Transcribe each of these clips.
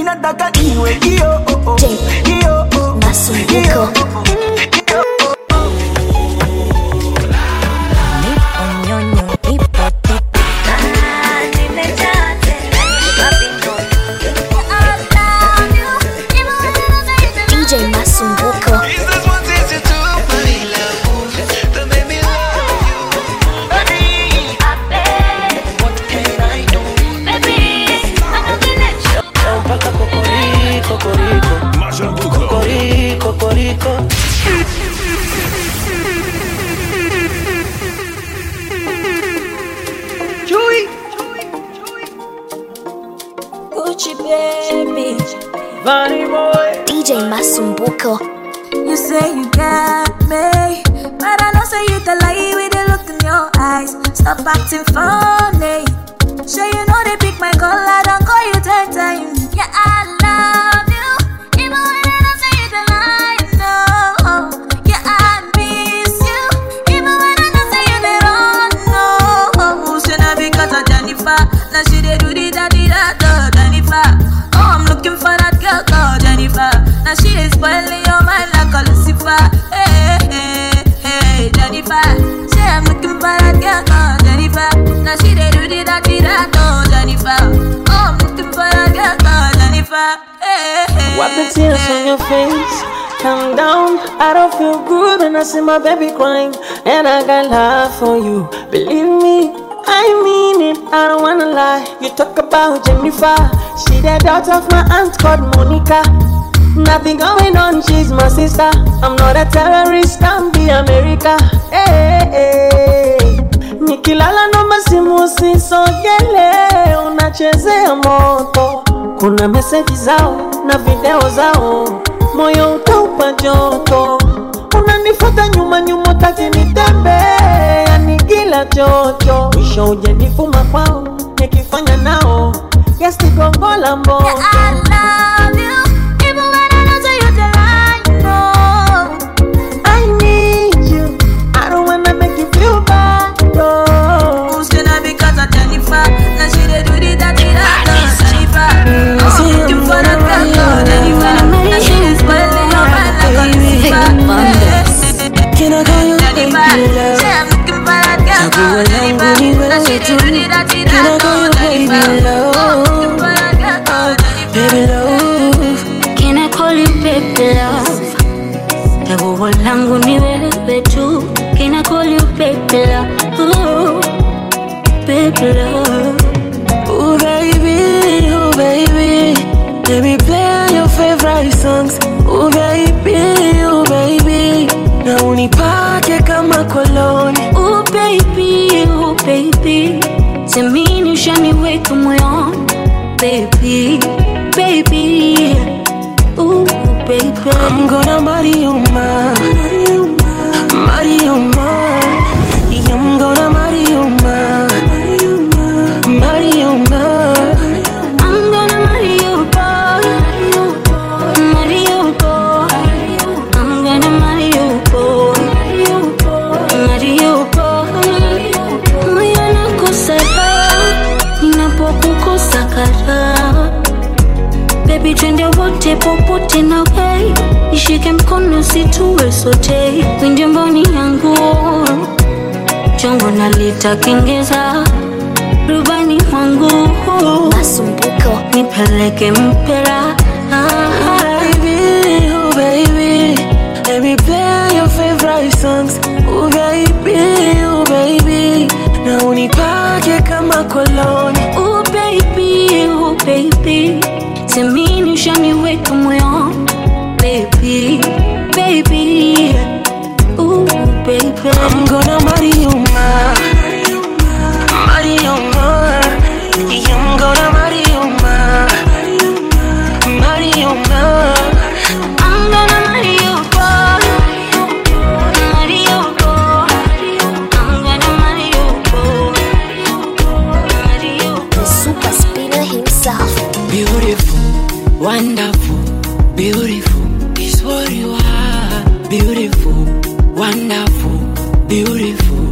nataka iwe hiyo oh, oh. J. hiyo oh. Masumbuko. hiyo oh, hiyo oh. Nipo nyonyo, nipo titi. DJ Masumbuko. mpaka kokoriko koriko Mashambuko. koriko koriko Gucci baby. Bunny boy DJ Masumbuko. You say you got me, but I know say you the lie with the look in your eyes. Stop acting funny. Sure you know they pick my call, I don't call you ten times. Yeah, I love you, even when I don't say you the lie. No, yeah, I miss you, even when I don't say you the wrong. No, should not because of Jennifer. Now she they do the da di da da Jennifer. Oh, I'm looking for that girl called Jennifer. Now she is spoiling your mind like a Lucifer. Hey, hey, hey, Jennifer. Say I'm looking for that girl called Jennifer. Now she they do the da di da da Jennifer. Oh, I'm looking for that girl called Jennifer. Hey, hey, Wipe the tears on your face. Calm down. I don't feel good when I see my baby crying. And I got love for you. Believe me, I mean it. I don't wanna lie. You talk about Jennifer. She the daughter of my aunt called Monica. Nothing going on, she's my sister. I'm not a terrorist, I'm the America. Hey, hey. Nikilala naomba simu usisogele, unachezea moto. Kuna meseji zao na video zao, moyo utaupa joto. Unanifuata nyuma nyuma, taki nitembee, yani kila chocho. Mwisho ujanifuma kwao, nikifanya nao yasigongola mboto. Yeah, I love you, even when I don't say you the lie. No. I need you. I don't wanna make you feel bad. No. Who's gonna be cause of Jennifer? Now she they do the dirty that Jennifer. Oh, I'm looking for that girl called Jennifer. Now she is spoiling your mind like a Lucifer. Can I call you Jennifer, baby love? say I'm looking for that girl called Jennifer. Now she they do the dirty Can I that call you baby Jennifer. love? Oh, I'm looking for that girl called Jennifer. Baby love. Can I call you baby love? Chaguo langu ni wewe tu. Can I call you baby love? Ooh, baby love. Oh baby, oh baby. Let me play your favorite songs. Oh baby, oh baby. Na unipake kama koloni. Oh baby, oh baby. Semini ushaniweka moyoni. Baby, baby. Ooh, baby. I'm gonna marry you, ma. Marry you, ma. I'm gonna marry you, ma. Marry you, ma. I'm gonna marry you, boy. Marry you, boy. I'm gonna marry you, boy. Marry you, boy. Moyo nakosa raha ninapokukosa karaha. Baby, twende wote popote na wei, nishike mkono situwe sote, winde mboni yangu chongo nalitakengeza rubani wangu Masumbuko. nipeleke mpera Baby, oh baby. Let me play your favorite songs. Oh baby, oh baby. Na unipake kama koloni. oh baby, oh baby semini ushaniweka moyoni baby, baby, oh baby I'm gonna marry you, ma. Marry you, ma. I'm gonna marry you, ma. Marry you, ma. I'm gonna marry you, boy. Marry you, boy. I'm gonna marry you, boy. Marry you, The super spinner himself. Beautiful, wonderful, beautiful is what you are. Beautiful, wonderful, beautiful.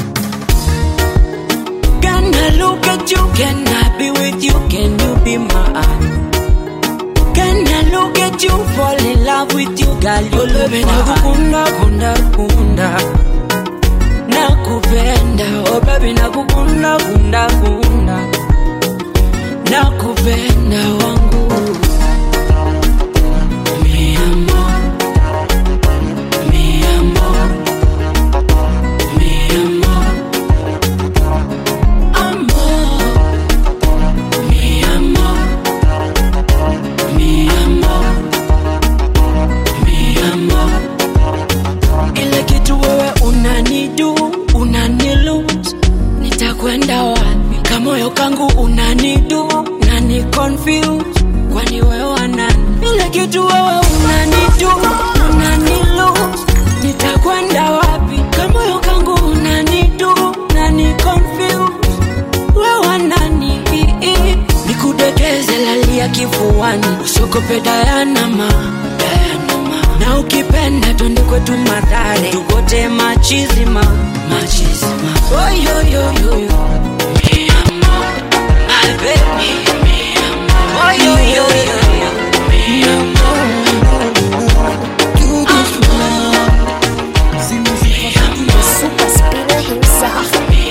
Can I look at you? Can I be with you? Can you be my olove nakukunda kunda kunda nakupenda oh baby nakukunda kunda kunda nakupenda wangu mi amor mi amor mi amor amor mi amor mi amor mi amor ile kitu wewe unanidu unanilus nitakwenda wapi kamoyo kangu unanidu nani confuse kwani wewe nani ile kitu wewe unanidu unanilus nitakwenda wapi kamoyo kangu unanidu nani confuse wewe nani nikudekeze lalia kifuani usiogope dayanama dayanama na ukipenda twende kwetu madhare tukote machizima machizima oyoyoyoyo Mi amor, my baby, mi amor. Oyoyoyoyo, mi amor. Super spinner himself.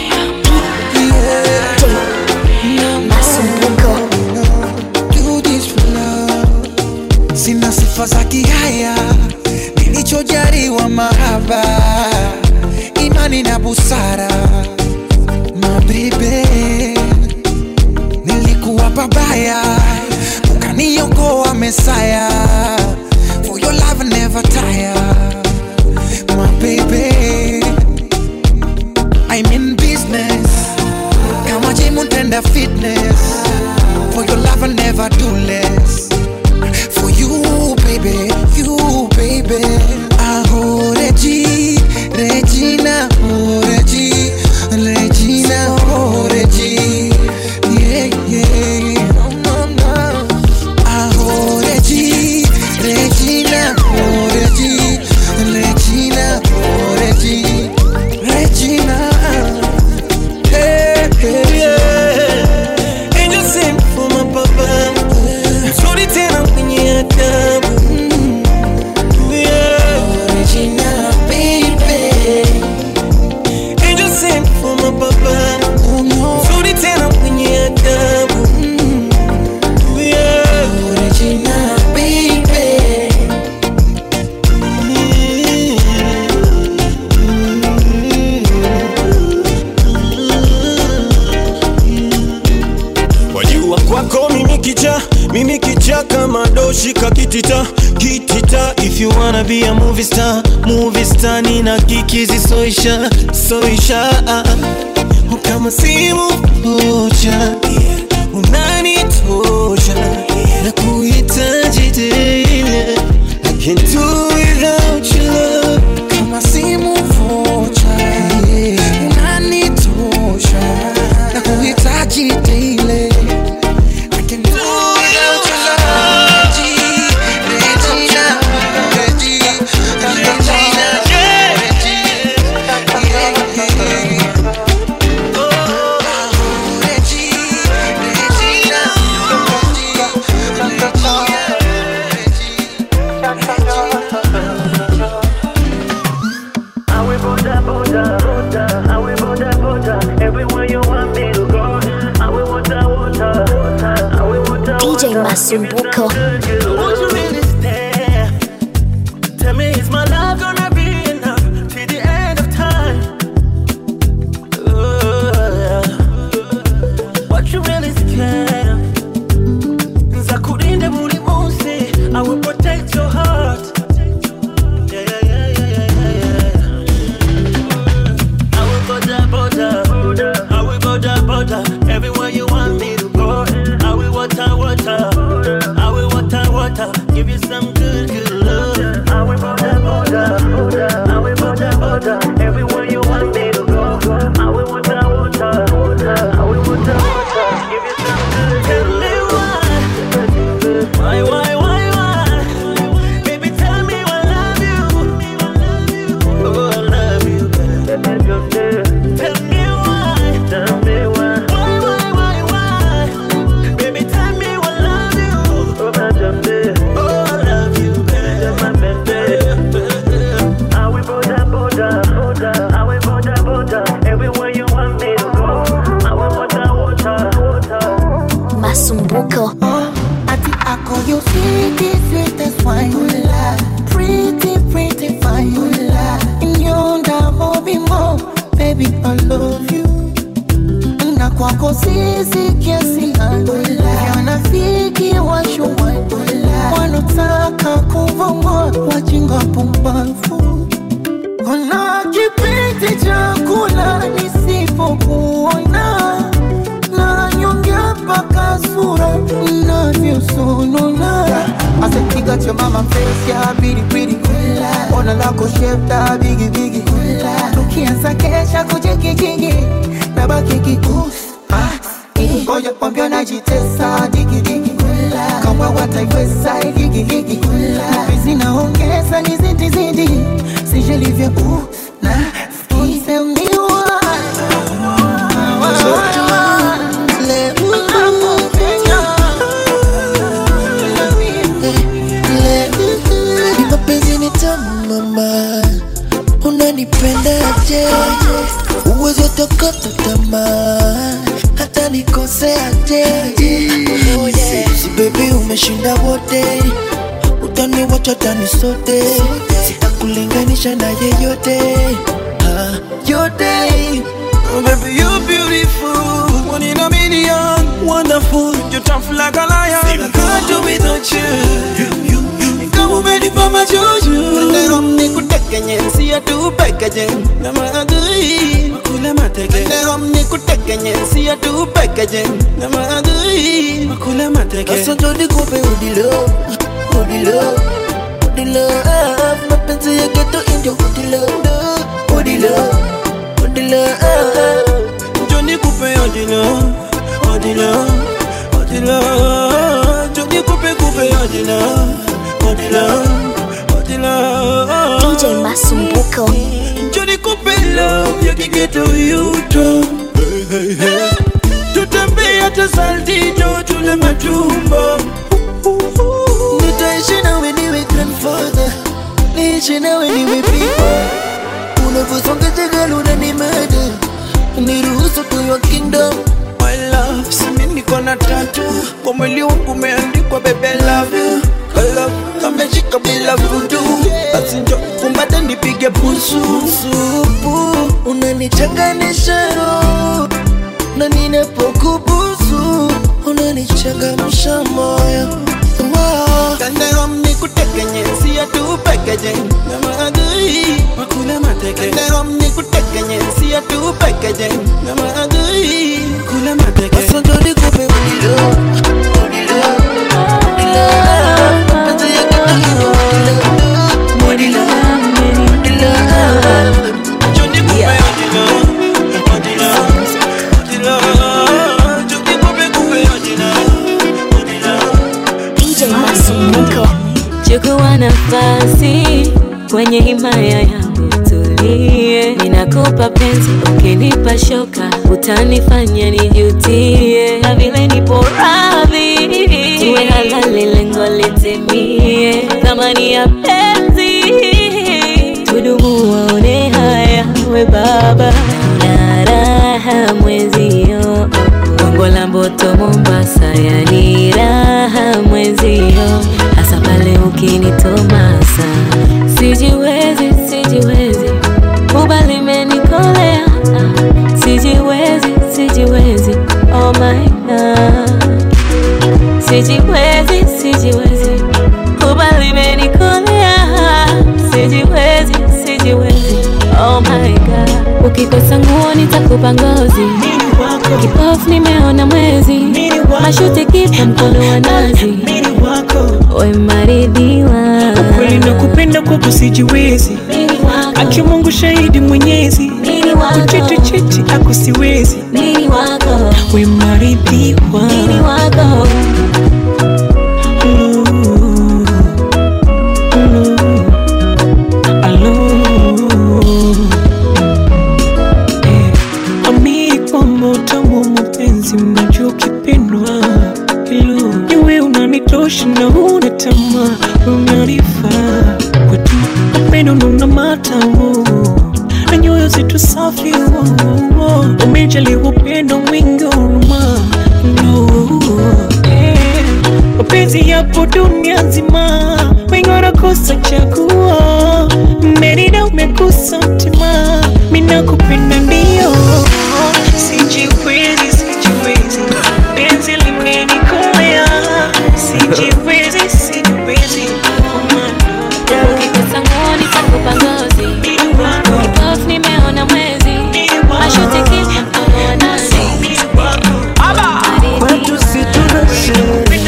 Masumbuko. do this for love. Sina sifa za kihaya, nilichojaliwa mahaba, imani na busara. Mabibe, nilikuwa pabaya, ukaniokoa Mesaya. For your love I never tire, my baby. I'm in business, kama gym untenda fitness. For your love, I never do less. For you, baby, you, baby. Aho, Regi, Regina, oh, Regi, Regina, oh, Regi. Yeah, yeah. No, no, no. Aho, Regi, Regina, oh, Regi, Regina, oh, Regi, Regina. Hey, hey, yeah. Angel sent for my papa Mzuri tena mwenye adabu Yeah. Regina, baby. Angel sent for my papa Oh, no. Mzuri tena mwenye adabu Yeah. Regina, baby. wajua kwako mimi kicha mimi kicha kama doshi kakitita kitita if you wanna be a movie star movie star nina kikizi soisha soisha kama simu moja unanitosha na kuhitaji tena I can't do without your love Kama simu vocha, unanitosha na kuhitaji daily. I can do without your love. Regina, Regi, Regina, Regi. Yeah, yeah. Oh, Regi, Regina, DJ Masumbuko. Won't you really stay? Tell me, is my love gonna be enough till the end of time? Uh, what you really scared of? Nzakurinda buri munsi, I will protect your heart. Yeah, yeah, yeah, yeah, yeah, yeah, yeah. I will border, border, I will border, border, everywhere you want me to go. I will water, water, I will water, water, give you some good, good love. I will border, border, I will border, border, everywhere you want me to go. I will water, water, I will water, water, give you some good, Masumbuko. Ati I call you sweetie, sweetest wine. Pretty, pretty fine. Nyonda hobi mo, baby I love you. Na kwako sisi kiasi Wanafiki washuwa Wanotaka kuvongwa Wajinga pumbafu Kuna kipindi cha kula nisipokuona na nyongea mpaka sura inavyosonona asepiga cha mama face ya bidi bidi ona lako shefta bigi bigi tukianza kesha kujigijigi na baki kikus ngoja kwambia najitesa digidigi kama wataiweza igigigi vizi naongeza ni zidi zidi sijelivya uh, na isembiwa Ni mapenzi ni tamu mama, unanipendaje? Uwezi tokota tamaa, hata nikoseaje? Si baby umeshinda wote, utaniwacha tani sote, sitakulinganisha na yeyote Ah, yote Oh, baby, you're beautiful. One in a million. Wonderful. You're tough like a lion. I can't do without you. Kama umenipa majuju. Leo nikutekenye, siya tu pekeje. Na maadui. Makule mateke. Leo nikutekenye, siya tu pekeje. Na maadui. Makule mateke. Sasa ndo nikupe udilo, udilo, udilo Mapenzi ya geto indio udilo, udilo, udilo Johnny Coupe Odila, Odila, Odila. Johnny Coupe Coupe Odila, Odila, Odila. DJ Masumbuko. Johnny Coupe love ya kigeto yuto. Tutembea hata saltito tule matumbo. Nitaishi nawe niwe grandfather Niishi nawe niwe people Unavyosonga jagala unanimada Niruhusu to your kingdom My love, simi niko na tatu kwa mwili wangu umeandikwa baby I love you I love kameshika bila vudu basi njo kumbate nipige busu Supu unanichanganisha roho Na ninapokubusu Unanichangamsha moyo Wow. Kandehom nikutekenye siya tu pekeje na maadui makule mateke Kandehom nikutekenye siya tu pekeje na maadui kule mateke Sasa ndo nikupe udilo, udilo, udilo Mapenzi ya geto indio udilo, udilo, udilo Johnny Coupe Odila, Odila, Odila. Johnny Coupe Coupe Odila, Odila. DJ Masumbuko. chukua nafasi kwenye himaya yangu tulie, ninakupa penzi, ukinipa shoka utanifanya nijutie, na vile nipo radhi tuwe halali, lengo litimie, thamani ya penzi tudumu, waone haya, we baba na raha mwezio Gongo la Mboto Mombasa, yani raha mwezio, hasa pale ukinitomasa. Sijiwezi, sijiwezi, kubali menikolea, sijiwezi, sijiwezi, oh my God, sijiwezi, sijiwezi, kubali menikolea, sijiwezi, sijiwezi, oh my God, ukikosa nguo nitakupa ngozi kipofu nimeona mwezi mashuti kipa mkono wa nazi Mini wako we maridhiwa kweli nakupenda kwako sijiwezi Mini wako, aki Mungu shahidi mwenyezi mini wako, kuchiti chiti ako siwezi mini wako, we maridhiwa mini wako. Alo, alo, alo. Eh, amini kwamba utamu wa mapenzi mnajua ukipendwa hilo niwe unanitosha na una tamaa unanifaa kwetu upendo nuna matamu na nyoyo zetu safi oh, oh, oh. umejaliwa upendo mwingi huruma no, eh. mapenzi yapo dunia nzima, wengi wanakosa chagua. Merida umekosa mtima, mimi nakupenda ndio, sijiwezi, sijiwezi, penzi limenikolea, sijiwezi, sijiwezi, Ukikosa nguo nitakupa ngozi. Off nimeona mwezi. Mashuti kisha pamoja nasi. kwetu si tunashe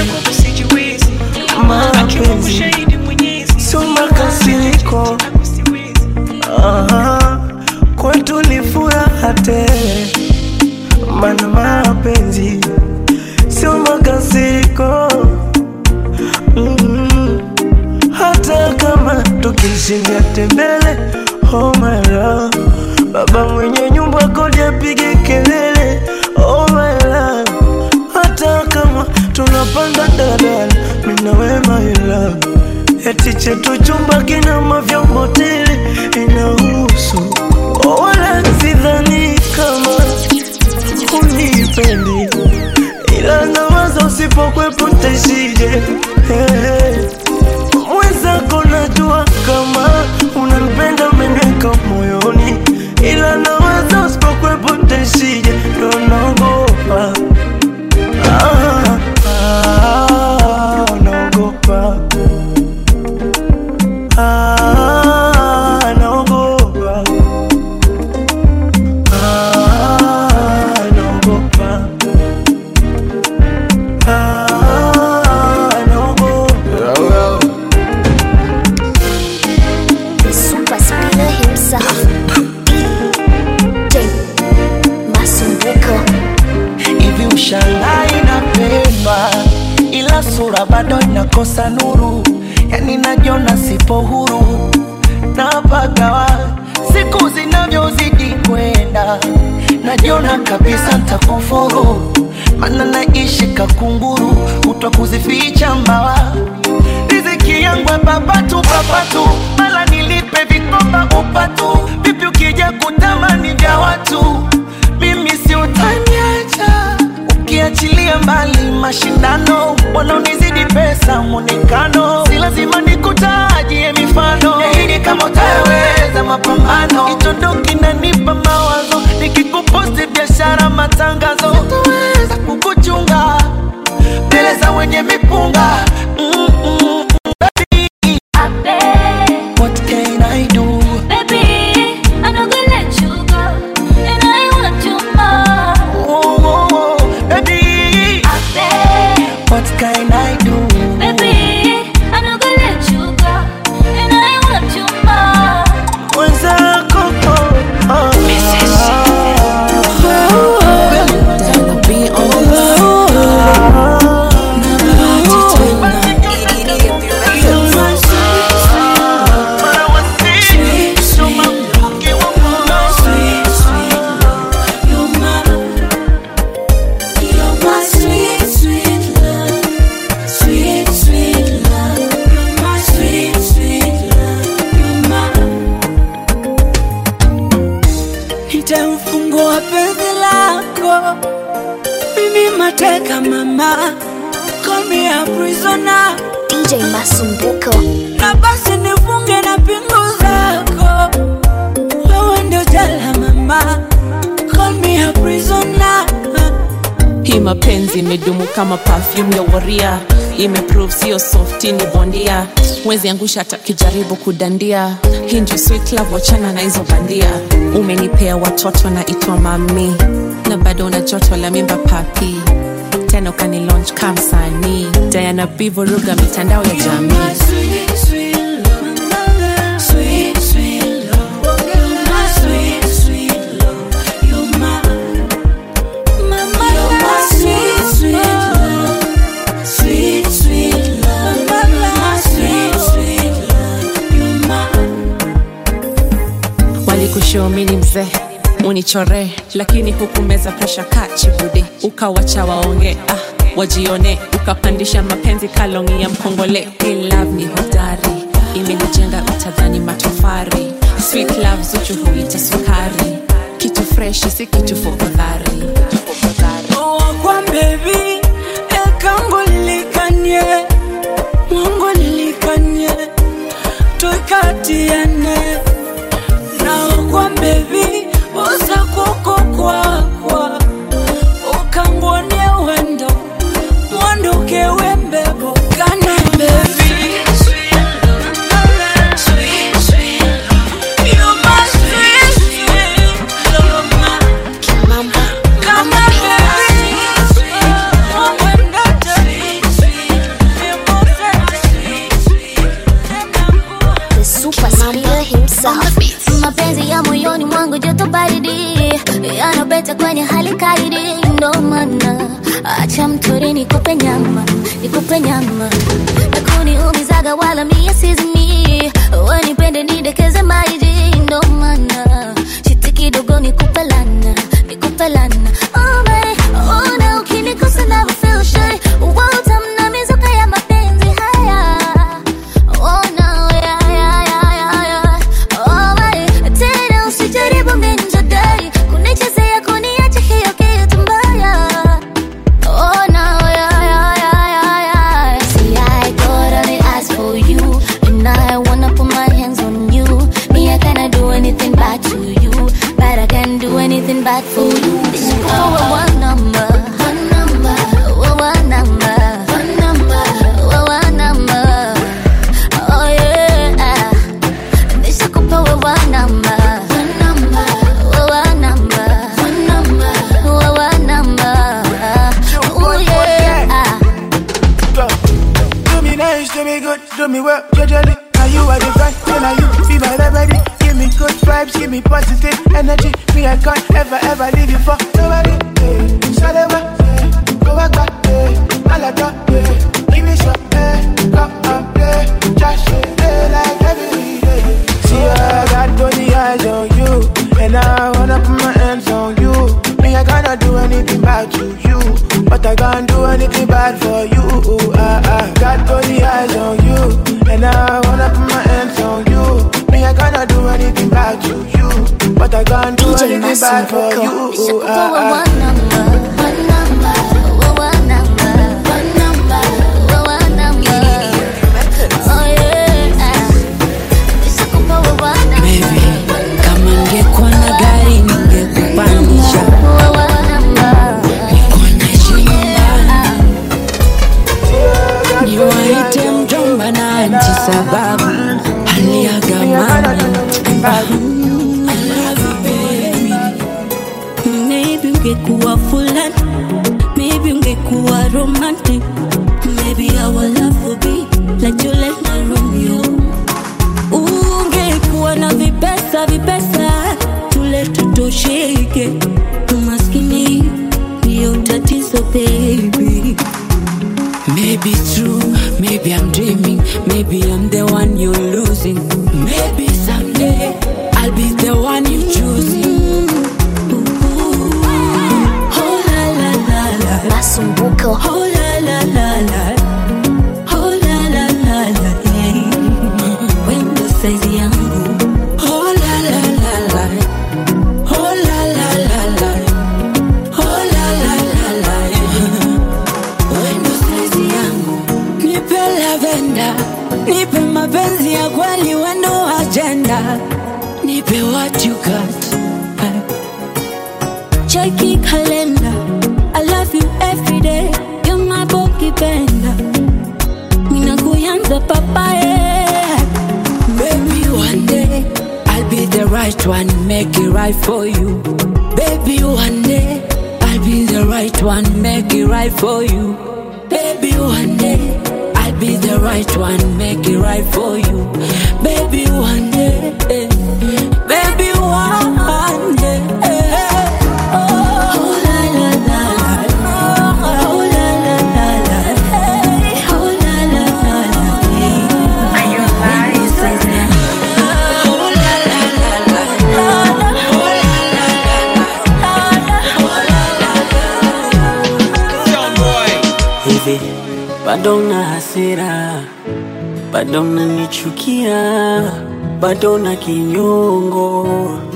mapenzi sio makasiriko Aha, kwetu ni furaha tele mana mapenzi sio makasiriko mm hata kama tukishinda tembele oh my love baba mwenye nyumba kodi apige kelele oh my love hata kama tunapanda dadala minawe my love eti chetu chumba kina mavyombo tele inahusu oh, wala sidhani kama unipendi ila nawaza usipokwepo ntaishije hey, hey mwenzako najua kama unanipenda meneka moyoni ila naweza usipokwepo ntaishije ndo naogopa ah, ah, naogopa ah, naogopa ah, naogopa ah, naogopa The super spinner himself. DJ Masumbuko. hivi ushangai inapendwa ila sura bado inakosa nuru yani najiona sipo huru napagawa siku zinavyozidi kwenda najiona kabisa ntakufuru mana naishi kakunguru kutwa kuzificha mbawa riziki yangu ya papatu papatu mala nilipe vikoba upatu vipi ukija kutamani vya watu mimi si utaniacha ukiachilia mbali mashindano wanaonizidi pesa mwonekano si lazima nikutajie mifano yaini kama utaweza mapambano kitondo kinanipa mawazo nikikuposti biashara matangazo sitaweza kukuchunga mbele za wenye mipunga Mm-mm. What can I do? Baby, I'm not gonna let you go. And I want you more. Oh, oh, oh, baby, I beg. what can I do? Baby, I'm not gonna let you go. And I want you more. mwenzako oh, oh, nitamfungua penzi lako mimi mateka mama call me a prisoner DJ Masumbuko. na basi nifunge na pingu zako wewe ndio jela mama call me a prisoner hii mapenzi imedumu kama perfume ya waria imeprove sio softi ni bondia wezi angusha hata kijaribu kudandia hii ndio sweet love wachana na hizo bandia umenipea watoto na itwa mami na bado una joto la mimba papi tena ukani launch kamsanii diana bivoruga mitandao ya jamii walikushomini mzee unichore lakini hukumeza presha kachibudi ukawacha waonge ah, wajione ukapandisha mapenzi kalongi ya mkongole Hey, love ni hodari imenijenga utadhani matofari sweet love zuchu huita sukari kitu freshi si kitu fofodhari wakwa bebi ekango lilikanye nipeleke wembebo kana bebi You're my sweet, sweet lover. Kama baby, oh, wendete, The super speeder himself. mapenzi ya moyoni mwangu joto baridi yanapeta kwenye hali kaidi ndo maana acha mtori nikupe nyama nikupe nyama nakuniumizaga wala mie sizimi wanipende nidekeze maiji ndo maana chiti kidogo nikupe lana nikupe lana oh, babe, ona ukinikosa na feel shy utamna mizuka ya mapenzi haya Oh no, yeah, yeah, yeah, yeah, yeah. Oh, my. Tena usijaribu minjadai kunichezea kuniacha hiyo kitu mbaya Oh no, yeah, yeah, yeah, yeah, yeah. See, I totally asked for you And I wanna put my hands on you Me, I cannot do anything bad to you But I can do anything bad for you Oh, one number One number Oh, one number One number Oh, one number Oh yeah, nishakupa wewe namba, namba, wewe namba, namba, wewe namba. Oh yeah. Do me nice, do me good, do me well, judgely. Now you are the vibe, then now you be my remedy. Give me good vibes, give me positive energy. Me, I can't ever, ever leave you for nobody. Hey, Shalewa, hey, go back, back, hey, Malata, hey, give me some, hey, come and play. Just hey, like every day. See, I got only eyes on you, and I wanna put my hands on you. Me, I cannot do anything bad to you, but I can't do anything bad for you. I, I got only eyes on you, and I wanna put my hands on you. Me, I cannot do anything bad to you, but I can't do DJ anything bad for Masumbuko. you. Nishakupa I, wewe I, namba, one number, wewe namba, one number, wewe namba. Oh yeah, nishakupa wewe namba, Baby, kama ngekuwa na gari ningekupandisha wewe namba. nikuonyeshe nyumbani niwaite mjomba na anti sababu hali ya gamani Maybe ungekuwa fulani Maybe ungekuwa romantic Maybe our love would be like Juliet na Romeo ungekuwa na vipesa vipesa tule tutosheke umaskini ndiyo tatizo baby Maybe it's true, maybe I'm dreaming, maybe I'm the one you're losing. Maybe someday I'll be the one you're choosing. Ooh. Oh la la la la. Masumbuko. Oh la la la la. Oh la la la la. Yeah. Wendo saizi yangu. Oh la la la la. Oh la la la la. Oh la la la la. Wendo saizi yangu. Nipe lavenda. Nipe mapenzi ya kweli wendo agenda. Nipe what you got. Cheki kalenda. I love you every day. You're my boki benda. Mina kuyanza papaye. Baby, one day I'll be the right one, make it right for you. Baby, one day I'll be the right one, make it right for you. Baby, one day I'll be the right one, make it right for you. Baby, one day, eh, baby, one day. eh, Oh, la la la la. Oh, la la la la. Hey, oh, la la la la. Are you Oh, la la la la. Oh, la la la la. hivi bado na hasira bado nanichukia bado na kinyongo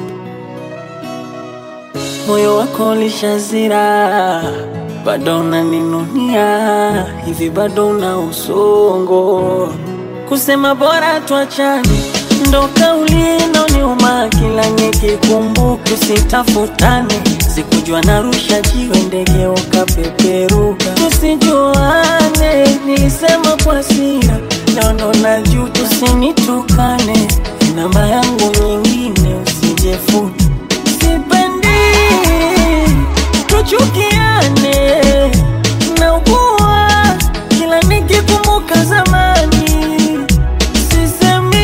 moyo wako lishazira bado naninunia hivi bado na usongo kusema bora tuachane ndo kauli inoniuma kila nikikumbuka usitafutane sikujua narusha jiwe ndege ukapeperuka tusijuane nilisema kwa sira naono na juu tusinitukane namba yangu nyingine usijefuta sipendi tuchukiane naugua kila nikikumbuka zamani sisemi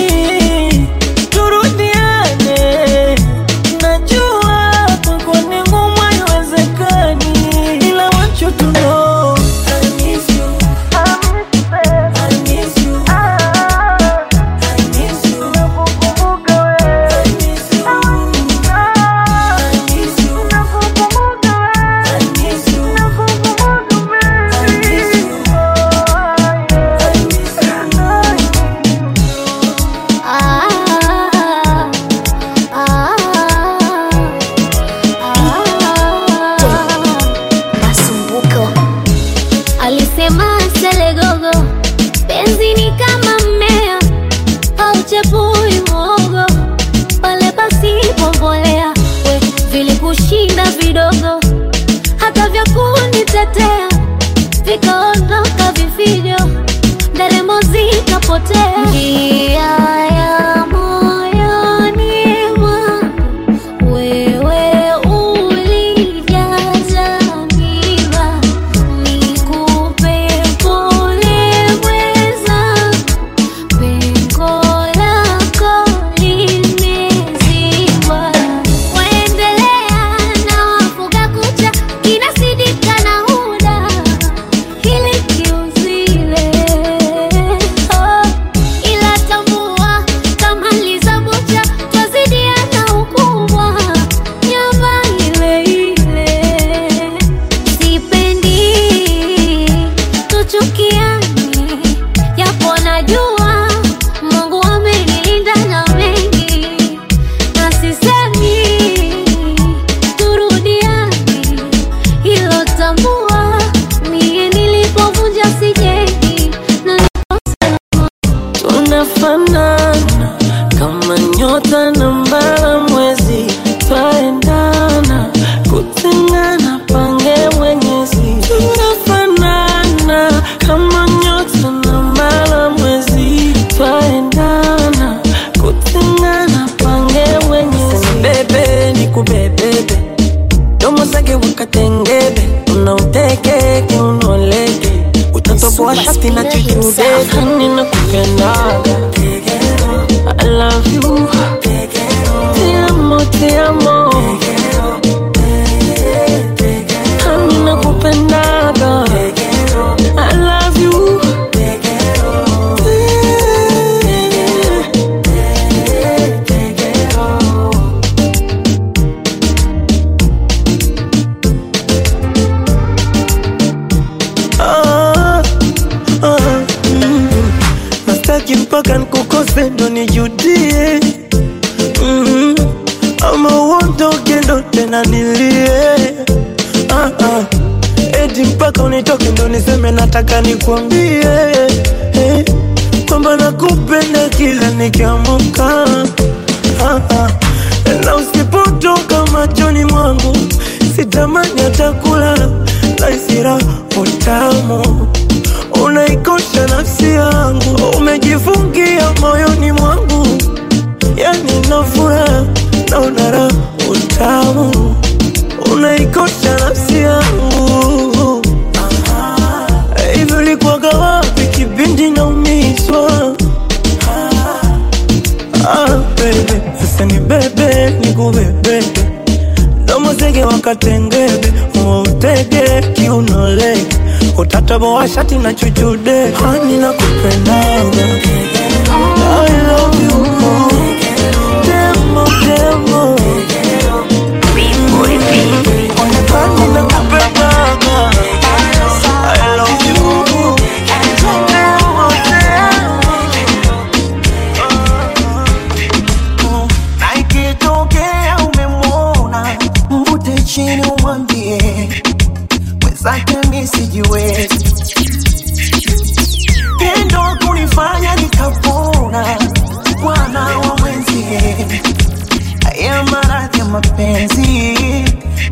turudiane najua kwako ni ngumu haiwezekani ila want you to know I miss you. I miss you. I miss you. I miss you. I miss you. I miss you. I miss you. Masumbuko alisema selegogo, penzi ni kama mmea hauchepui mwogo pale pasipo mbolea. We vilikushinda vidogo, hata vya kunitetea vikaondoka vifijo, nderemo zikapotea. Njia ya moyoni mwangu wewe ulijaza miba, nikupe pole mweza, pengo lako limezibwa. Waendelea na wafuga kucha, kinasidika na huda, hili kiuzile. Oh, ila tambua kama lizabucha twazidiana ukubwa nyama ile ile sipendi tuchukiane japo najua mungu amenilinda na mengi na sisemi turudiane hilo tambua mie nilipovunja sijengi na tunafanana kama nyota na mbala mwezi twaendana kutengana pange mwenyezi tunafanana kama nyota na mbala mwezi twaendana kutengana pange mwenyezi bebe ni kubebebe domo zake wakatengebe unauteke unoleke utatoboa shati na chuchubekani na kupendaga I love you Te amo, te amo Hani na kupendaga I love you Ah, ah, mm. nastaki mpaka nkukose ndo nijudie mm. ama uondoke ndo tena nilie ah, ah. eti mpaka unitoke ndo niseme nataka nikwambie eh, kwamba nakupenda kila nikiamuka ah, ah. na usipotoka machoni mwangu sitamani hata kulala naisira utamu unaikosha nafsi yangu umejifungia moyoni mwangu yani nafura naona raha utamu unaikosha nafsi yangu hivyo likuwaga wapi kipindi naumizwa ah, bebe sasa ni bebe nikubebebe domo zege wakatengebe utege kiunolege utataboa shati na chuchude hani na kupendaga I love you more. Demo, demo. Hani na kupendaga I love you Demo, demo. na ikitokea umemwona mvute chini umwambie mwenzake mi sijiwezi tendo kunifanya nikapona bwana wa mwenzie haya maradhi ya mapenzi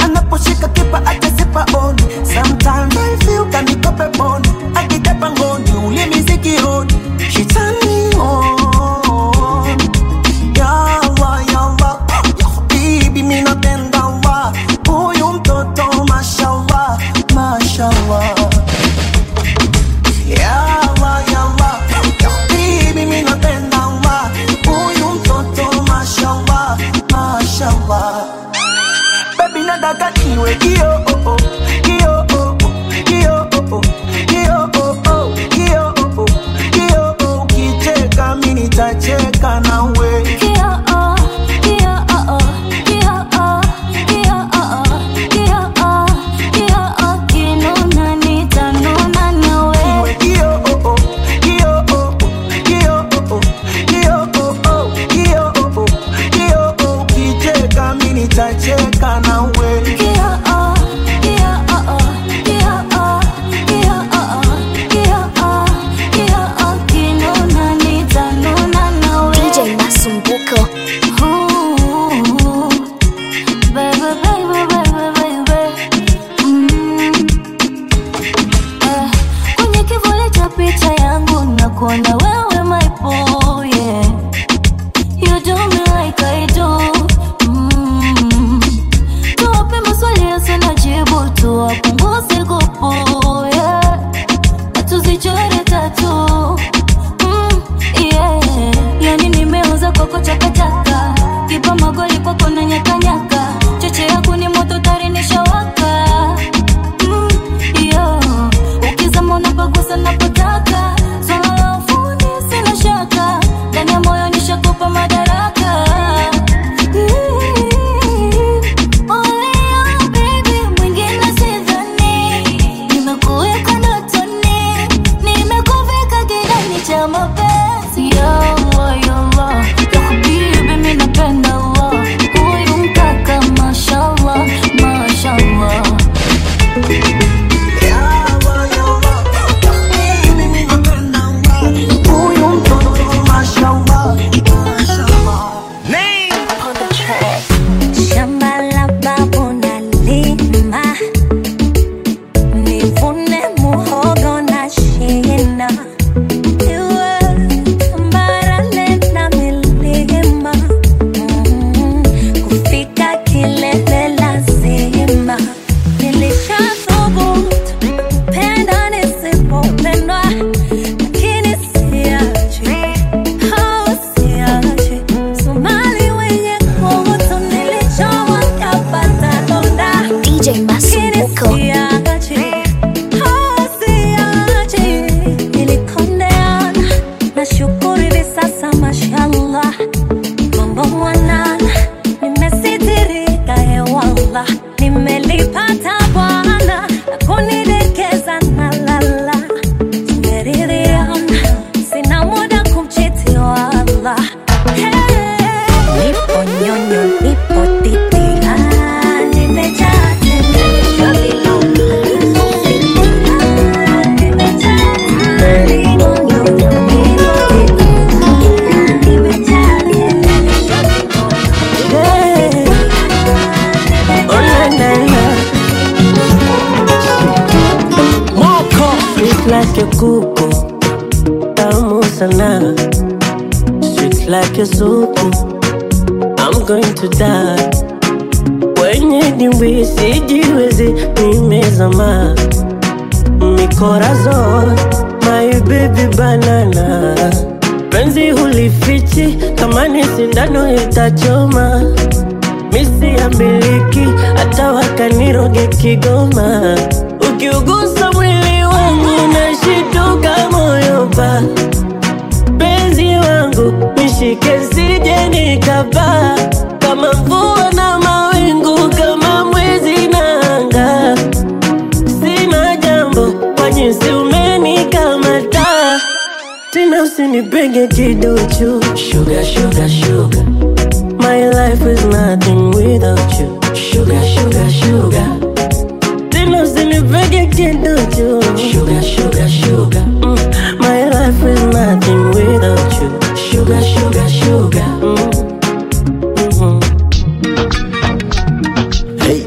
picha yangu na kuona wewe my boy yeah. You do me like I do mm. Tuwape maswali yasina jibu tuwapunguze kupu yeah. Tuzichore tatu mm, yeah. Yani nimeuza kwako chakachaka kipa magoli kwako na nyakanyaka cheche yako ni moto tari nishawaka mm, yeah. Ukizama unapagusa napotaka swala la ufundi sina shaka ndani ya moyo nishakupa madaraka Olea, baby, mwingine sidhani. Nimekuweka ndotoni, nimekuvika kidani cha mapenzi. Ya Allah, ya Allah, ya habibi, mimi napenda Allah. Huyu mkaka, mashallah, mashallah. Huyu mtoto mashallah Shamba la babu nalima, nivune muhogo na shina. Iwe tambarare na milima, mm, kufika kilele lazima. Nilishathubutu kupenda nisipopendwa, lakini siachi, au siachi. Somali wenye kutu nilichowa kapata donda. DJ Masumbuko. Siachi, au siachi. Nilikondeana, nashukuru hivi sasa mashallah. Mambo mwanana, nimesitirika hewala. Nimelipata Bwana na kunidekeza na lala. Tumeridhiana, sina muda kumchiti wala. Hey, nipo nyonyo, nipo titi, ah, nimejaa tele. Ah, nimejaa tele. Nipo nyonyo, nipo titi, ah, nimejaa Sweet like a kuku, tamu sana. Sweet like a supu, I'm going to die. Wenye dimbwi sijiwezi, nimezama. Mikorazon, my baby banana. Penzi hulifichi, kama ni sindano itachoma. Misi ya miliki, hata wakaniroge Kigoma. Ukiugusa mwili wangu nashituka moyo pa penzi wangu nishike sije nikapaa kama mvua na mawingu kama mwezi na anga sina jambo kwa jinsi umenikamata tena usinipenge kiduchu sugar, sugar, sugar. My life is nothing without you sugar, sugar, sugar. Tena usinipege kiduchu sugar, sugar, sugar. Mm. My life is nothing without you sugar, sugar, sugar. Mm. Mhm. Hey.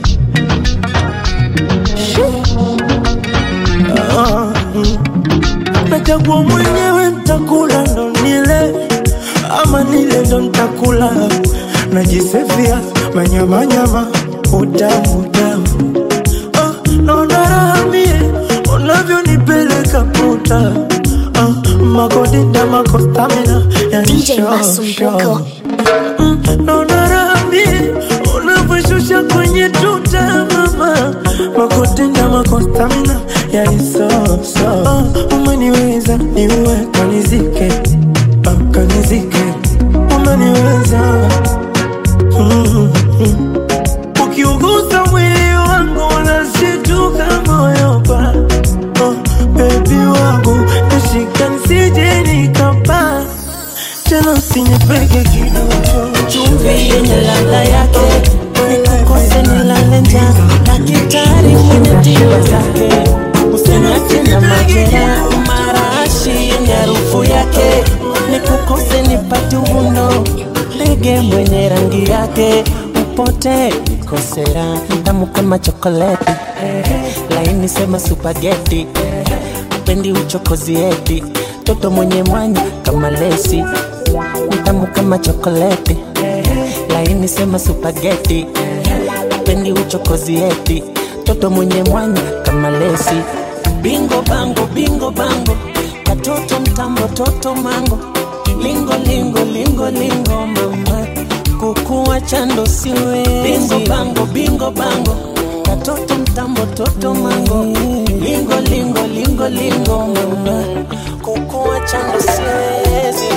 Ah, mm. Nachagua mwenyewe ntakula ndo nile ama nile ndo ntakula najisifia manyamanyama utamu utamu ah, naona raha mie unavyonipeleka puta ah, makodita makostamina DJ Masumbuko. naona raha mie unavyoshusha kwenye tuta mama makotenda makostamina yanisoso ah, umeniweza niue kanizike ah, kanizike umeniweza mm, mm. ukiugusa mwili wangu unashituka moyo pa oh, bebi wangu nashika nsije nikapa tena usinipeke kidogo chumvi yenye ladha yake nikukose nilale njaa daktari mwenye tiba zake usiniache na majera marashi yenye harufu yake nikukose nipate uvundo ndege mwenye rangi yake upote nikosera tamu kama chokoleti laini sema supageti pendi uchokozi eti toto mwenye mwanya kama lesi mtamu kama chokoleti laini sema supageti pendi uchokozi eti toto mwenye mwanya kama lesi bingo bango bingo bango katoto mtambo toto mango lingo lingo lingo lingo mama kukuwa chando siwe bingo bango bingo bango katoto mtambo toto mango lingo lingo lingo lingo mama kukuwa chando siwezi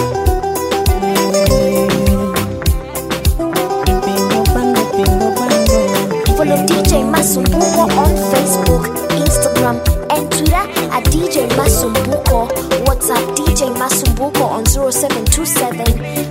Bingo bango bingo bango Follow DJ Masumbuko on Facebook, Instagram, and Twitter at DJ Masumbuko. WhatsApp DJ Masumbuko on 0727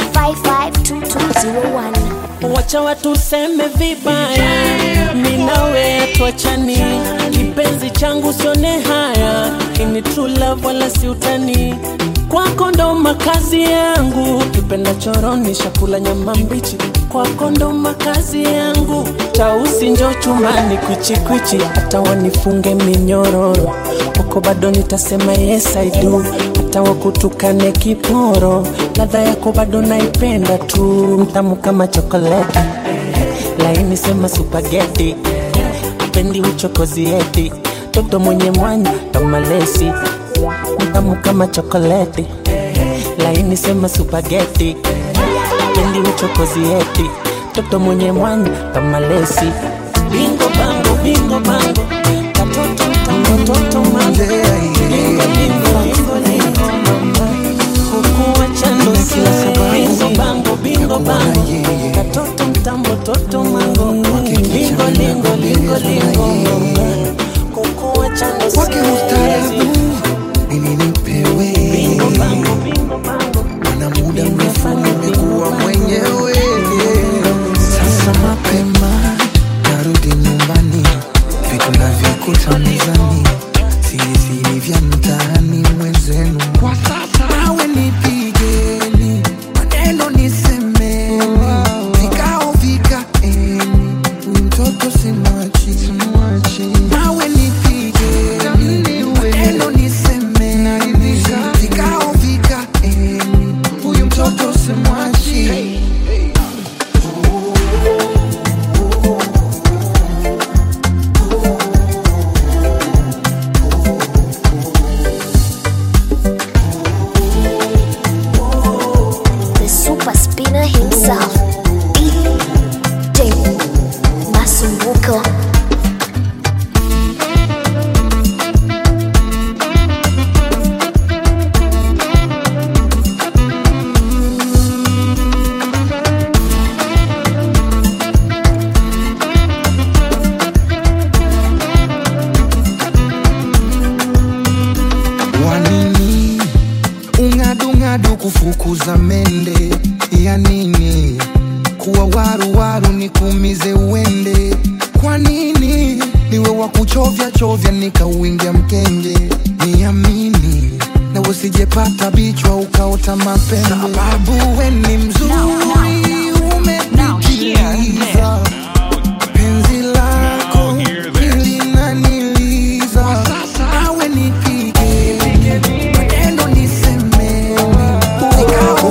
552201. wacha watuseme vibaya, mi nawe tuachani, kipenzi changu sione haya, ini true love wala si utani, kwako ndo makazi yangu, kipenda choroni shakula nyama mbichi, kwako ndo makazi yangu, tausi njo chumani kwichikwichi, hata wanifunge minyororo, kwako bado nitasema yes I do, hata wakutukane kiporo, ladha yako bado naipenda tu, mtamu kama chokoleti, laini sema supageti, pendi uchokozi eti, toto mwenye mwanya kama lesi, mtamu kama chokoleti, laini sema supageti, pendi uchokozi eti, toto mwenye mwanya kama lesi, bingo bango bingo bango, katoto mtamu toto mango, lingo lingo lingo lingo mama, kukuwa chando siwe, bingo bango bingo bango, katoto mtambo toto mango, lingo lingo lingo lingo mama, kukuwa chando Wake ustaarabu siwe, ili nipewe bingo bango bingo bango, mana muda mrefu nimekuwa mwenyewe sasa mapema narudi nyumbani vitu navyokuta mezani siri siri vya mtaani mwenzenu kwa sasa nawe nipigeni maneno nisemeni vikao vikaeni huyu mtoto simwachi nawe nipigeni maneno nisemeni vikao vikaeni huyu mtoto simwachi The super spinner himself, DJ Masumbuko. wanini ung'adung'adu kufukuza mende ya nini kuwa waruwaru nikuumize uende kwa nini niwe wa kuchovya chovya nikauingia mkenge niamini na usijepata bichwa ukaota mapembe sababu we ni mzuri umepitiliza penzi lako lilinaniliza awe nipige maneno niseme vikao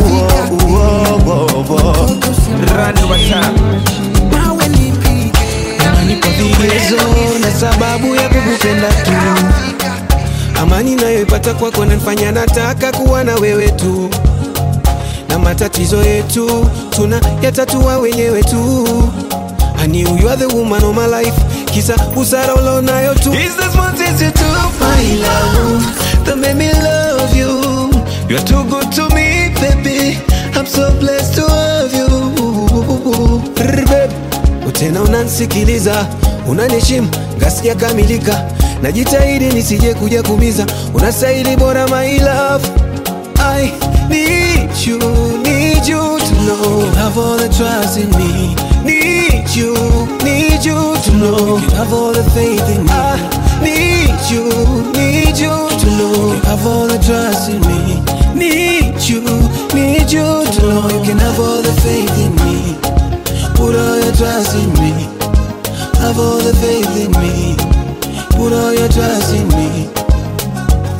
nawe nipige Nipo vigezo na sababu ya kukupenda tu amani nayoipata kwako nanifanya nataka kuwa na wewe tu na matatizo yetu tuna yatatua wenyewe tu I knew you are the woman of my life kisa usara ulionayo tu Is this one things you do my love that made me love you You're too good to me baby I'm so blessed to have you Brr, babe. tena unansikiliza unaniheshimu ngasikia kamilika najitahidi nisije kuja kumiza unastahili bora my love I need you, need you to know you have all the trust in me. Need you, need you to know you have all the faith in me. I need you, need you to know you have all the trust in me. Need you, need you to know you can have all the faith in me. Put all your trust in me. Have all the faith in me. Put all your trust in me.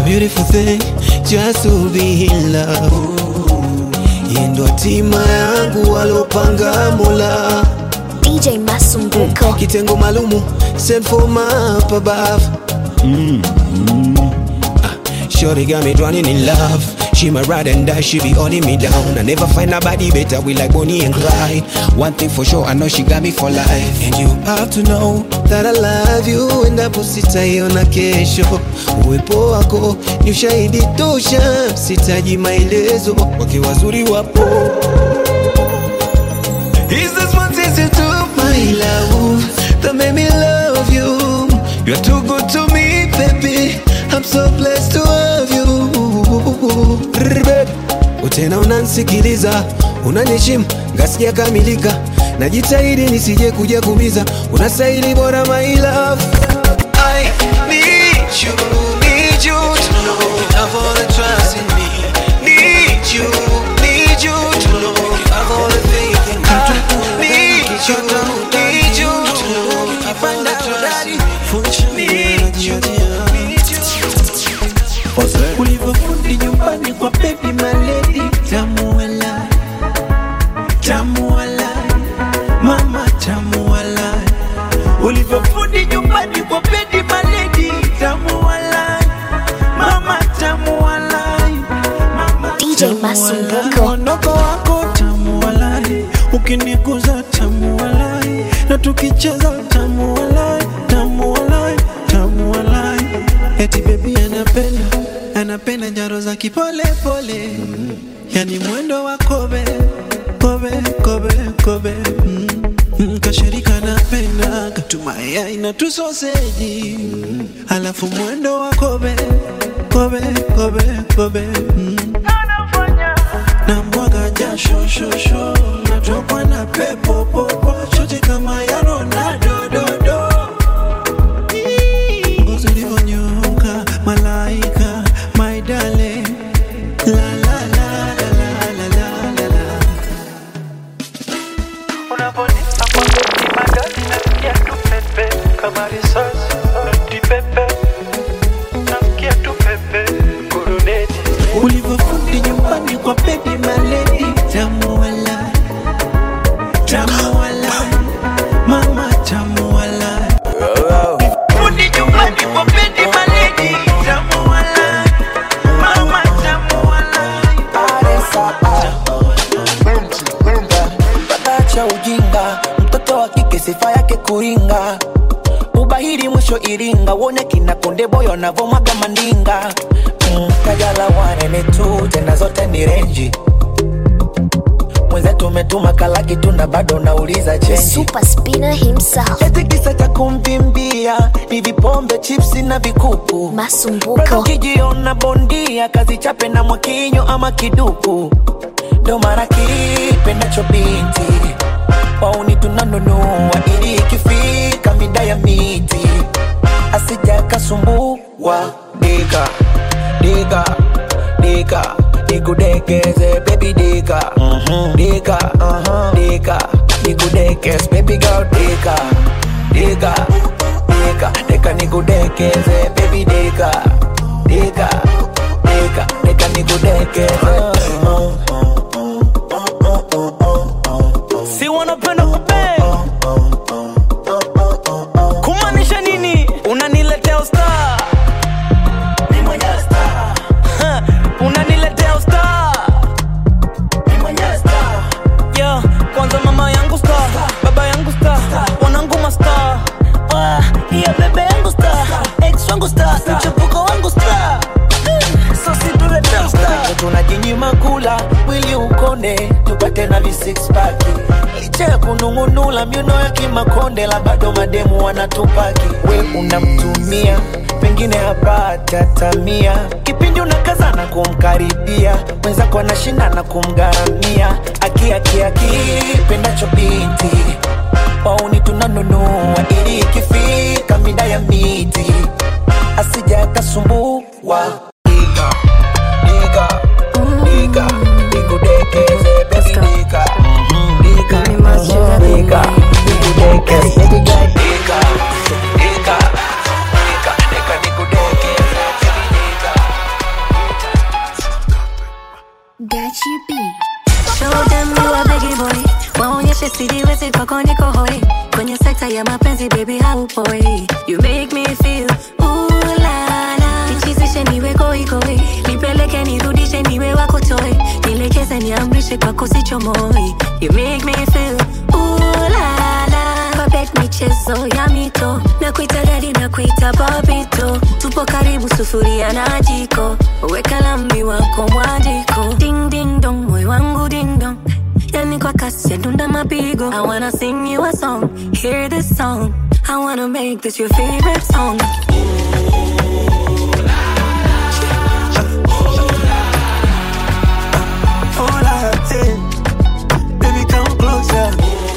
beautiful thing just to be in love. Hii ndo hatima yangu walopanga Mola. DJ Masumbuko. Kitengo maalumu sent for my up above. Mm. Ah, Shorty got me drowning in love. She my ride and die, she be holding me down. I never find nobody better, we like Bonnie and Clyde. One thing for sure, I know she got me for life. And you have to know that I love you, endapo sitaiona kesho. Uwepo wako ni ushahidi tosha, sitaji maelezo, wake wazuri wapo. Is this what is it to my love that made me love you? You're too good to me, baby. I'm so blessed to have you. Rrr, babe. Utena unansikiliza, unaniheshimu, ngasija kamilika. Najitahidi nisije kuja kumiza, unastahili bora my love. I need you, need you to know you have all the trust in me. Need you, need you to know you have all the faith in me. Need you, need you to know you have all the trust in me. Need you, need you. ulivyofundi nyumbani kwa baby maledi tamuala tamuala mama tamuala ulivyofundi nyumbani kwa baby maledi tamuala mama tamuala DJ Masumbuko. Mwondoko wako tamualai, ukiniguza tamualai, na tukicheza tamualai, tamualai, tamualai. Eti baby anapenda, anapenda njaro za kipole pole, yani mwendo wa kobe, kobe, kobe, kobe. Mm. Mm, Kashirika napenda katumaya na tusoseji, alafu mwendo wa kobe, kobe, kobe, kobe. Mm na mwaga jasho shosho natokwa na pepo popo chote kama ya Ronaldo do do ngozi ulivyonyoka malaika my darling la la la la la la la la la unaponipa kwa goti magadi nasikia tu pepe kama risasi noti pepe nasikia tu pepe kuruneti ulivyofundi nyumbani kwa baby maledi tamuala tamuala mama tamuala fundi nyumbani kwa baby maledi tamuala mama tamuala cha ujinga mtoto wa kike sifa yake kuringa ubahiri mwisho iringa wone kina konde boyo anavomwaga mandinga mm, kajala wanene tu tena zote ni renji mwenzetu umetuma kalaki tu na bado nauliza The chenji super spinner himself. eti kisa cha kumvimbia ni vipombe chipsi na vikuku Bado Masumbuko. ukijiona bondia kazi chape na mwakinyo ama kiduku ndo mara kipendacho binti wauni tunanunua ili ikifika mida ya miti asija kasumbua dika dika dika nikudekeze baby dika dika dika nikudekeze baby girl dika dika dika dika nikudekeze baby dika dika dika dika nikudekeze si wanapenda kupe kumaanisha nini unaniletea usta unaniletea usta yeah, kwanza mama yangu sta baba yangu sta wanangu masta Ah, iya bebe yangu sta ex wangu sta mchepuko wangu sta sosituletea usta tunajinyima kula mwili ukone tupate na visixpaki licha ya kunung'unula miuno ya kimakonde la bado mademu wanatupaki we unamtumia pengine hapata tamia kipindi unakazana kumkaribia mwenzako anashindana kumgharamia akiakiaki pendacho binti wauni tunanunua ili ikifika mida ya miti asija akasumbua Dika, dika, dika, nikudekeze, baby, dika. Dika, dika, nikudekeze, baby girl, dika, dika, dika, dika, nikudekeze, baby, dika. sijiwezi kwako niko hoi kwenye sekta ya mapenzi baby haupoi you make me feel ooh la la nichizishe niwe goigoi nipeleke nirudishe niwe wako toi nielekeze niamrishe kwako sichomoi you make me feel ooh la la babet michezo ya mito na kuita dadi na kuita babito tupo karibu sufuria na jiko weka lambi wako mwandiko ding ding dong moyo wangu ding dong yani kwa kasi ya dunda mapigo I wanna sing you a song hear this song I wanna make this your favorite song Hola, hey. Baby, come closer.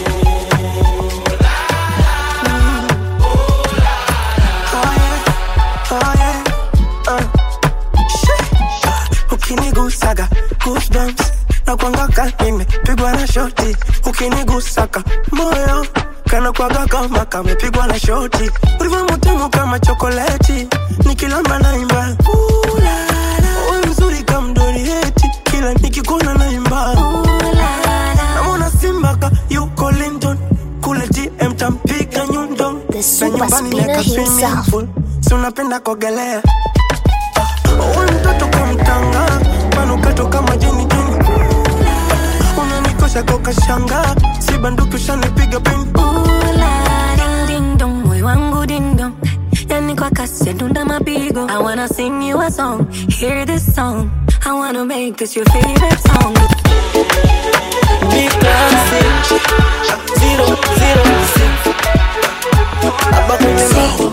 Mm. Oh, yeah. Oh, yeah. Uh. Shit. ukinigusaga goosebumps na kwangaka nimepigwa na shoti ukinigusaka moyo kana kwaga kama kamepigwa na shoti ulivyo mutamu kama chokoleti nikilamba naimba Ooh, la, la. Wewe mzuri kama mdorieti kila nikikuna naimba namona simbaka yuko London kule TM tampiga nyundo na nyumbani spinner neka swimming himself. pool si unapenda kuogelea Uwe mtoto kamtanga manukato kama jeni jeni unanikosha kokashanga si banduki ushanipiga pini ding ding dong moyo wangu ding dong yani kwa kasi ya dunda mapigo I wanna sing you a song hear this song I wanna make this your favorite song Big classic. Zero, zero, six. Aba kwenye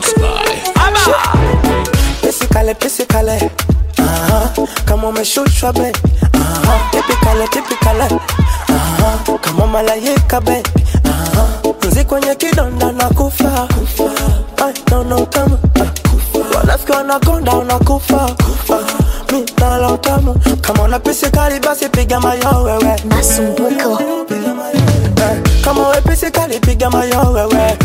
pisikale pisikale Aha, kama umeshushwa be Aha, tipikale tipikale Aha, kama malaika be Aha, nzi kwenye kidonda na kufa Ay, naona utamu wanafiki wanakonda unakufa Ah, mi nala utamu kama una pisikali basi piga mayo wewe masumbuko kama we pisikali piga mayo wewe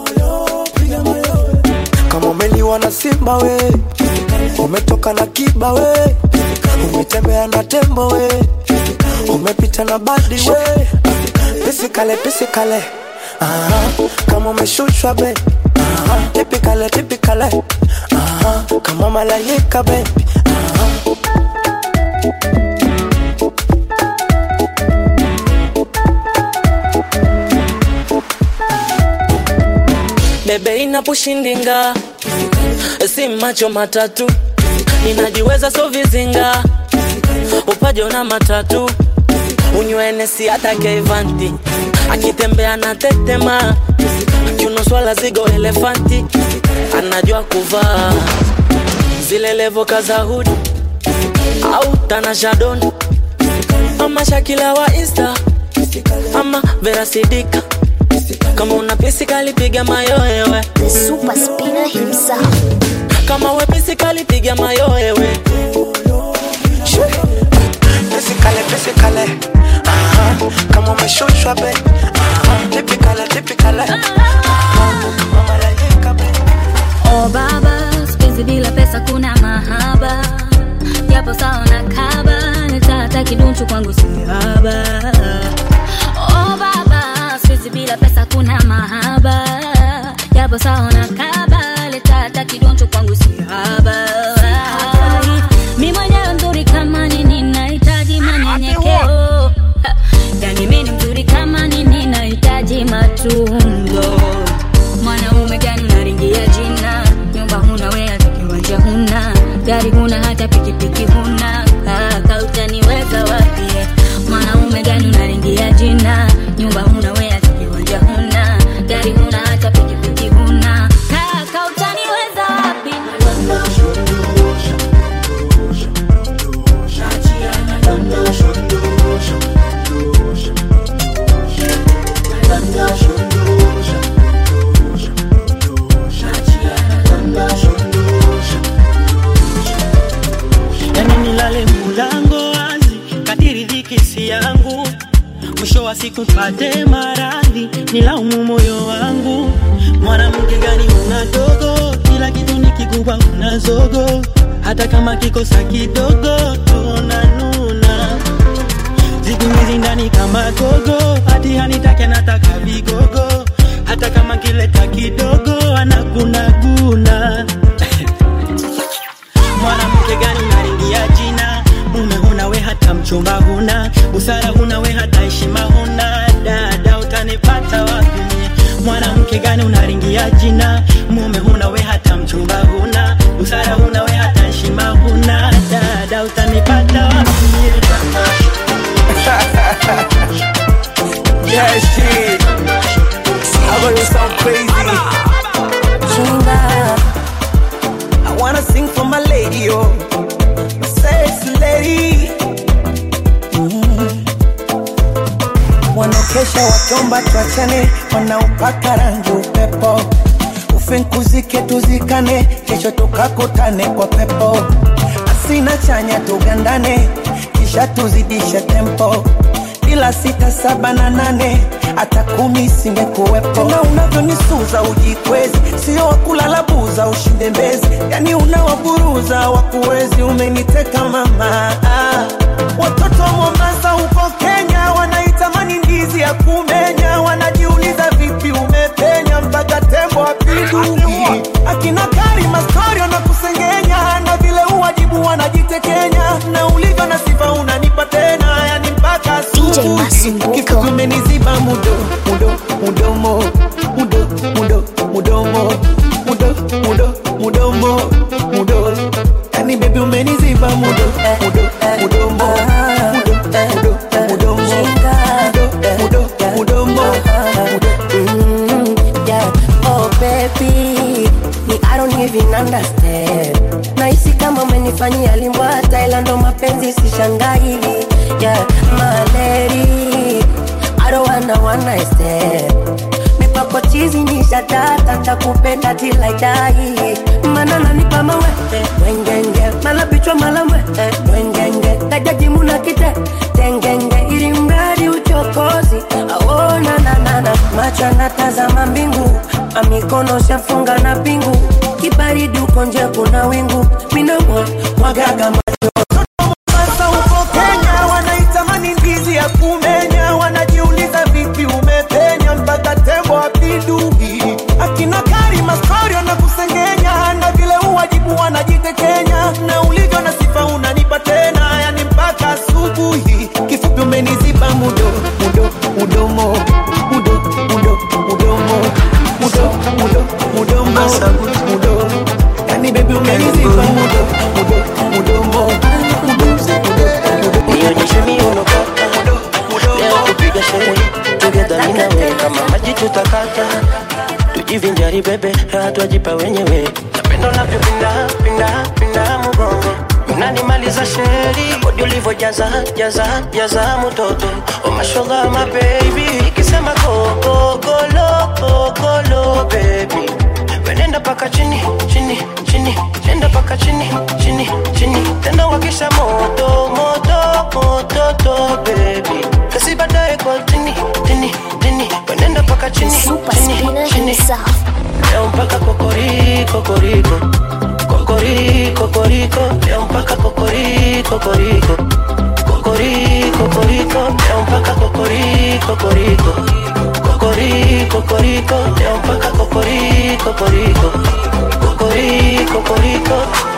kama umeliwa na simba we umetoka na kiba we umetembea na tembo we umepita na badi we pisikale pisikale Aha, kama umeshushwa be Aha, tipikale tipikale Aha, kama malaika be bebe inapushindinga si macho matatu ninajiweza so vizinga upajo na matatu unywenesi hata keivanti akitembea na tetema kiuno swala zigo elefanti anajua kuvaa zile levo kazahudi au tanashadoni ama shakila wa insta ama verasidika kama una pisi kalipiga mayoewe the super spinner himself kama we pisi kalipiga mayoewe pisikale pisikale Aha, kama umeshushwa be Aha, tipikale tipikale kama malaika be Oh baba, sipenzi bila pesa kuna mahaba japo sawa na kaba nitata kidunchu kwangu sihaba Oh baba, sipenzi bila pesa kuna mahaba japo sawa na kaba nitata kidunchu kwangu sihaba mi mwenyewe mzuri kama nini nahitaji manyenyekeo Ha, yani mi ni mzuri kama nini nahitaji matunzo mwanaume gani unaringia jina nyumba huna we hata kiwanja huna gari huna hata pikipiki huna kaka utaniweza wapi mwanaume gani unaringia jina nyumba huna we hata kiwanja huna gari huna hata pikipiki huna kaka utaniweza wapi yani nilale mulango wazi kadiri dhiki si yangu mwisho wa siku pate maradhi nilaumu moyo wangu mwanamke gani una dogo kila kitu ni kikubwa una zogo hata kama kikosa kidogo tunanuna Mimizi ndani kama gogo hati hanitake nataka vigogo hata kama kileta kidogo anagunaguna mwanamke gani unaringia jina mume huna we hata mchumba huna busara huna we hata heshima huna dada utanipata wapi mie? mwanamke gani unaringia jina mume huna we hata mchumba huna busara huna we hata heshima huna dada utanipata wapi mie? Yeah, shit. I know you sound crazy. I wanna sing for my lady, oh, my sexy lady. Mm. Wanaokesha wakiomba tuachane, wanaopaka rangi upepo, ufinkuzike tuzikane, kesho tukakutane kwa pepo, asina chanya tugandane, kisha tuzidishe tempo bila sita saba na nane hata kumi singekuwepo. Tena unavyonisuza ujikwezi, sio wakulala buza ushinde mbezi, yani unawaburuza wakuwezi, umeniteka mama. Ah, Watoto wa Mombasa huko Kenya wanaitamani ndizi ya kumenya, wanajiuliza vipi umepenya mpaka tembo apinduki. Akina Karima story wanakusengenya na vile uwajibu wanajitekenya, na ulivyo na sifa unanipa tena, yani mpaka asubuhi. Kifupi umeniziba mudo mudo mudomo mudo mudo mudomo mudo mudo mudomo mudo, yani baby umeniziba mudo mudo mudomo mudo mudo mudomo mudo mudo mudomo Mm, yeah. Oh baby, me I don't even understand. Nahisi kama umenifanyia limbwa Thailand, ndo mapenzi sishangai. Yeah, my lady, I don't wanna one night stand. Mipako chizi ni shatata, takupenda till I die. Mana nanipa mawe, wengenge, mala bichwa mala mwe, wengenge, kajaji muna kite, tengenge, ili mradi uchokozi, aona na na na, macho anatazama mbingu, amikono shafunga na pingu, kibaridi uko nje kuna wingu, minamwa mwagaga Sasa huko Kenya wanaitamani ndizi ya kumenya, wanajiuliza vipi umepenya mpaka tembo apinduki. Akina Karima story wanakusengenya, na vile uwajibu wanajitekenya, na ulivyo na sifa unanipa tena, yani mpaka asubuhi. Kifupi umeniziba mudo mudo mudomo mudo mudo mudomo mudo mudo mudomo mudo, yani baby umeniziba mudo mudo mudomo nionyeshe miuno kaka leo kupiga sherehe together mimi na wewe kama maji tutakata tujivinjari bebe raha twajipa wenyewe napenda unavyopinda pinda pinda mgongo unanimaliza sheri bodi ulivyojaza jaza jaza mtoto oh mashallah my baby ikisema koko kolo kolo baby wenenda paka chini chini chini nenda paka chini chini chini tena wakisha moto moto moto to baby kasi baadaye kwa tini tini tini wenenda paka chini chini chini leo mpaka kokori kokoriko kokori kokoriko leo mpaka kokori kokoriko kokori kokoriko leo mpaka kokori kokoriko kokori kokoriko leo mpaka kokori kokoriko kokori kokoriko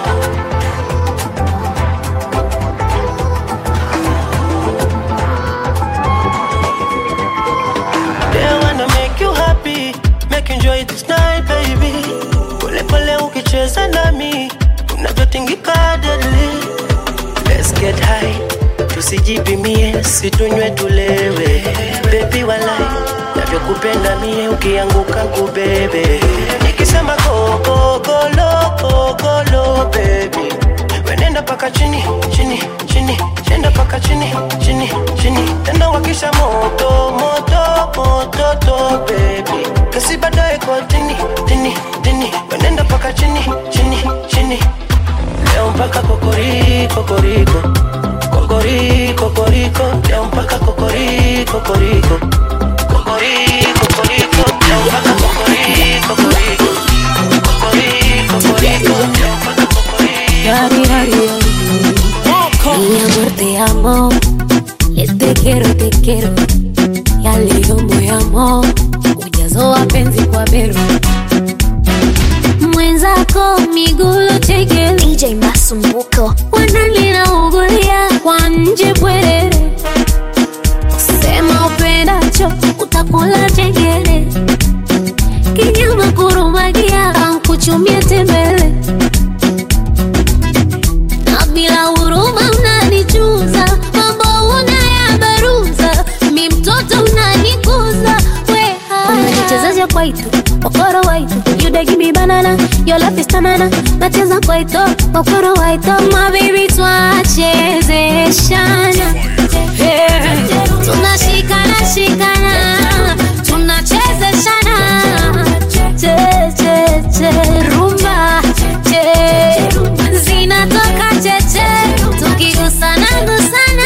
They wanna make you happy, make you enjoy this night baby. Pole pole ukicheza nami, unavyotingika deadly. Let's get high, tusijipimie, situnywe tulewe. Baby walai, navyokupenda mie ukianguka kubebe. Nikisema go go go low, go go low baby. Wenenda paka chini chini chini, chenda paka chini chini chini, tena wakisha moto moto moto to baby. Kasi baadaye kwa tini tini tini, wenenda paka chini chini chini. Leo mpaka kokori kokoriko kokori kokoriko, leo mpaka kokori kokoriko kokori kokoriko, leo mpaka kokori kokoriko kokori kokoriko, leo mpaka Yari, yari, yari. Mi amor, te amo. Desde que quiero, te quiero. Yaliyo moyamo, ujazo wa penzi kwa bero. mwenzako migulu cheke DJ Masumbuko wanalinaungulia kwa nje bwerere sema upendacho utakula chengere kinyama kurumagia ankuchumia tembele na bila huruma unanichuza mambo unayabaruza mi mtoto unanikuza weha unajichezaja kwaito okoro waito you dey give me banana your love is tamana nacheza kwaito okoro waito my baby twachezeshana yeah. tunashikana shikana tunachezeshana che che che rumba che zinatoka cheche tukigusana gusana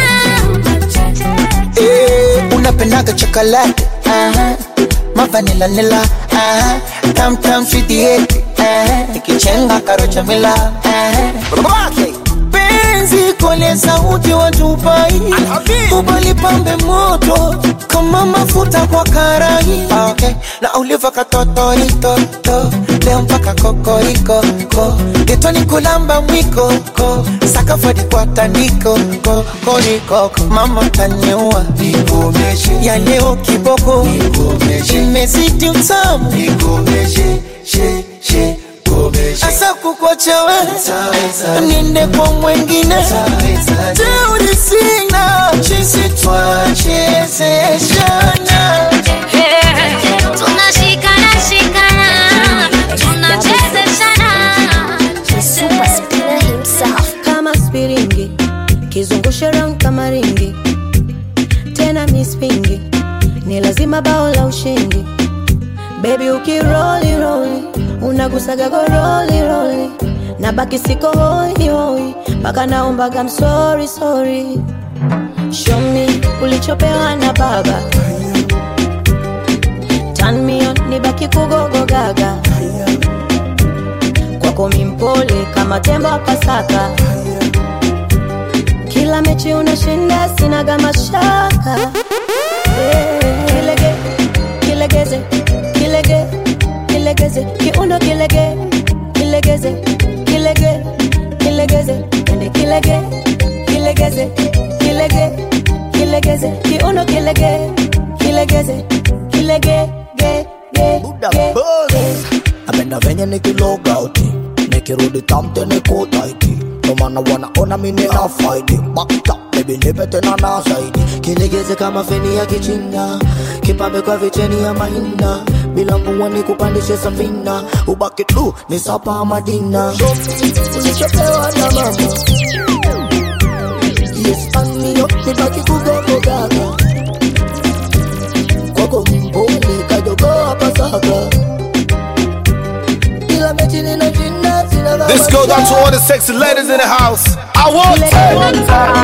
Eh, unapendaga chocolate aha mavanila nila aha tam tam sweet yeti aha ikichenga karocha mila aha babake penzi kole sauti watupai ubali pambe moto kama mafuta kwa karai okay. na uliva katotoritoto leo mpaka kokoriko ko getoni kulamba mwiko ko sakafadi kwa tandiko ko koriko mama taniua nikomeshe ya leo kiboko nikomeshe imezidi utamu nikomeshe she she asa kukwachawe niende kwa mwengine teuri sina chisi twachezeshana tunashikana shikana tunachezeshana Super Spinner himself kama spiringi kizungushe round kama ringi tena mispingi ni lazima bao la ushindi bebi ukiroli roli unagusaga goroli roli na baki siko hoi hoi mpaka naombaga msori sori show me ulichopewa na baba Turn me on, nibaki kugogo gaga kwako mimpole kama tembo wa Pasaka. Kila mechi unashinda, sinaga mashaka. Eh, Kilege, kilegeze, kilege, kilegeze, kiundo kilege, kilegeze, kilege, kilegeze, ende kilege, kilegeze, kilege, kilegeze, kiundo kilege, kilegeze, kilege, ge, ge, ge, ge. napenda venye nikilogauti nikirudi tamte nikutaiti nomana wanaona mimi na faidi bakta bebi nipe tena na zaidi kilegeze kama feni ya kichina kipambe kwa vicheni ya mahina bila mvua ni kupandishe safina ubaki tu ni sapa madina ulichopewa na mama yes anio nibaki kugogogaga kwako mboni kajogoa pasaka kila mechi ninashinda sina This goes out to all the sexy ladies in the house. I want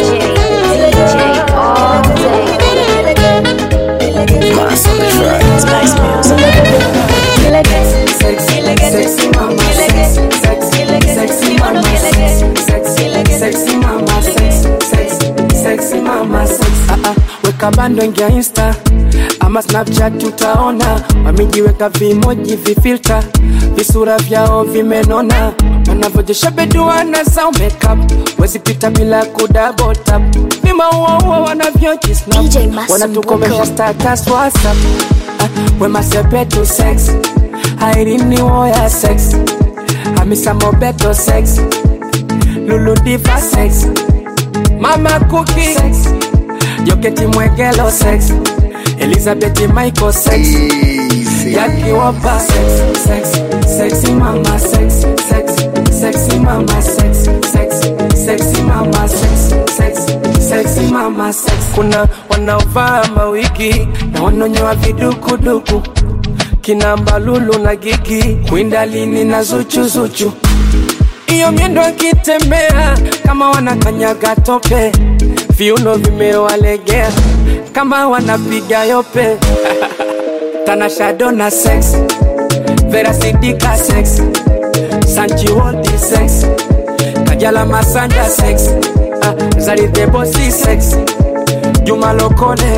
Sexy mama, sexy, sexy, sexy mama, sexy, sexy, sexy mama, sexy, sexy, sexy mama, sexy. Ah, ah, weka bando ingia insta ama snapchat utaona wamejiweka vimoji vifilta visura vyao vimenona wanavyojesha beduana za makeup wezipita bila kudabotap vimauaua wanavyojisnap wanatukomesha status whatsapp ah, wemasepetu sex airini woya sex hamisa mobeto sex luludiva sex mama kuki sex joketi mwegelo sex elizabeth michael sex yakiwopa sex sex sexy mama sex sex sexy mama sex sex sexy mama sex sex sexy mama sex kuna wanaovaa mawigi na wanonyoa vidukuduku kina mbalulu na gigi kwindalini na zuchuzuchu iyo miendo akitembea kama wanakanyaga tope viuno vimewalegea kama wanapiga yope tanashado na sex verasidika sex sanchiwoldi sex kajala masanja sex ah, zaridebosi sex Juma Lokole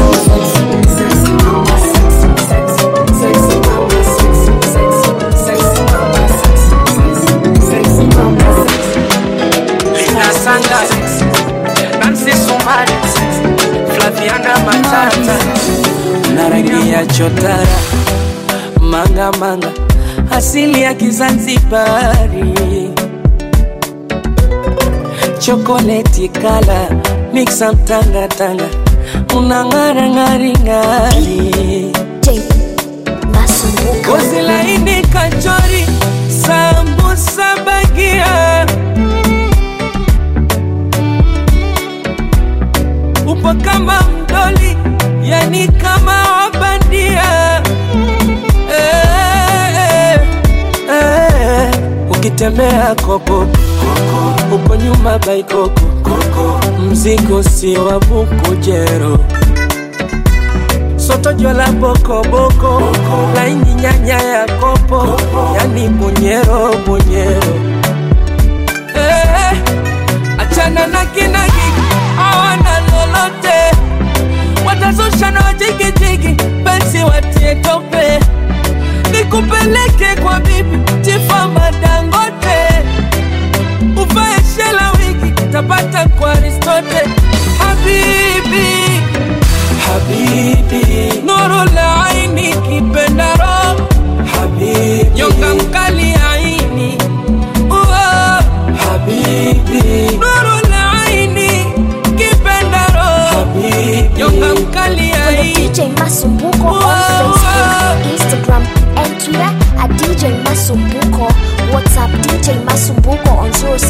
Lina Sanders Nancy Sumari Flaviana Matata na rangi ya chotara manga manga asili ya Kizanzibari chokoleti kala mixa mtanga tanga unang'ara ng'ari ng'ari gozi laini kachori sambusa bagia upo kama mdoli yani kama wabandia eh, eh, eh. ukitembea koko uko nyuma baikoko mzigo si wa bukujero soto jola bokoboko laini nyanya ya kopo yani bunyero bunyero eh, achana na kinagi awana lolote watazusha na wajigijigi pensi watie tope nikupeleke kwa bibi tifa madangote uvae shela wigi tapata kwa aristote habibi habibi nuru la aini kipendaro habibi nyonga mkali aini Uo. habibi nuru la aini kipendaro habibi nyonga mkali Follow aini DJ Masumbuko on Facebook, Instagram, and Twitter at DJ Masumbuko. WhatsApp DJ Masumbuko on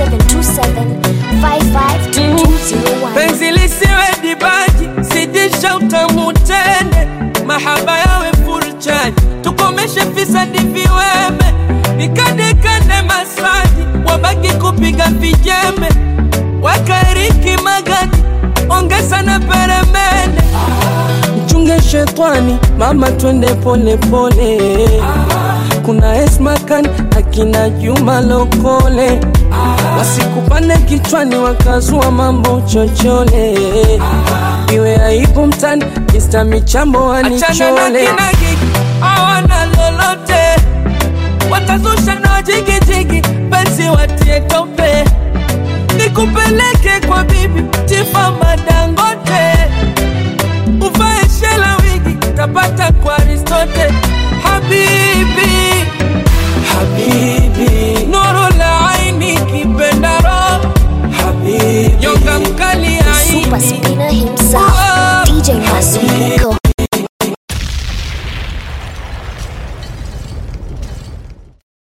0727 552201. penzi lisiwe dibaji sidisha utamu tende mahaba yawe furchani tukomeshe fisadi viweme nikandekande masaji wabaki kupiga vijembe wakaeriki magadi ongeza na peremende mchunge shetwani mama twende pole pole kuna esmakan akina juma lokole wasikupane kichwani wakazua mambo chochole iwe aibu mtani kista michambo wanichole awana lolote watazusha na wajigijigi penzi watie tope nikupeleke kwa bibi tifama